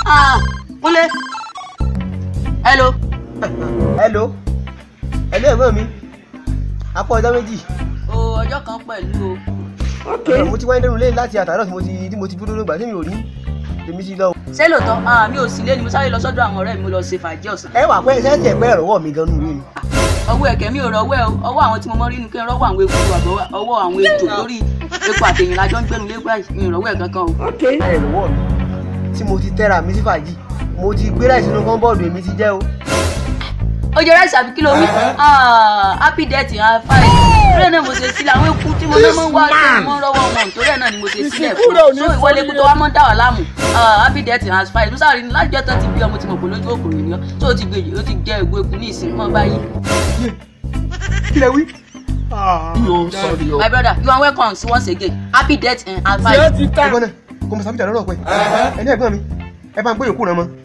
Ah, Kúnlé. Hello. hello hello ẹ̀gbọ́n mi apá ọjọ́ méjì O ọjọ́ kan pẹ̀lú o. mo ti wáyé lẹ́nu lẹ́yìn láti àtàrà tí mo ti tí mo ti dúró lóògbà tí mi ò rí èmi ti lọ. Ṣé lóòótọ́? Ah, mi ò sí lé ni mo sáré lọ sọ́dọ̀ àwọn ọ̀rẹ́ mi mo lọ ṣe fàájì ọ̀sán. ẹ wà pé sẹ́ẹ̀tì ẹ̀pẹ́ ìrọ̀wọ́ mi gan-an nù mí. ọwọ́ ẹ̀kẹ́ mi ò rọ ọwọ́ ẹ̀ o ọwọ́ àwọn tí mo mọ rí ni kí n rọ́wọ́ àwọn eku àbọ̀ ọwọ́ àwọn ejò lórí eku àtẹ̀yìn lájọ́ ń gbẹ́nu lé báyìí mi ò rọ́wọ́ ẹ̀ kankan o. ẹ ìrọ̀wọ́ mi tí mo ti tẹ́ra mi sí fàájì mo ti gbé láì sínú kọ́ńbọ́ọ̀dù èmi ti jẹ́ o. ó jẹ ráìsì àbí kí ló wí Ah, happy death and fine torí ẹ̀ náà mo ṣe sílẹ̀ àwọn eku tí mo fẹ́ mọ́ wá tí mo mọ́ rọ́wọ́ wọn torí ẹ̀ náà ni mo ṣe sílẹ̀ fún so ìwọlé eku tó wá mọ́ dá wà láàmú Ah, happy death and fine mo sáré ní lájọ́ tán ti bí ọmọ tí mo kò lójú òkòrò ènìyàn tó o ti gbé ó ti jẹ ègbò eku ní ìsìn mọ́ báyìí. kí lẹ wí. my brother you are welcome once again happy death and fine. ẹ̀gbọ́n náà kò mọ̀ sábìjà lọ́rọ̀ pẹ́ ẹni ẹ̀gbọ́n mi ẹ bá ń gbé yòókù náà mọ́.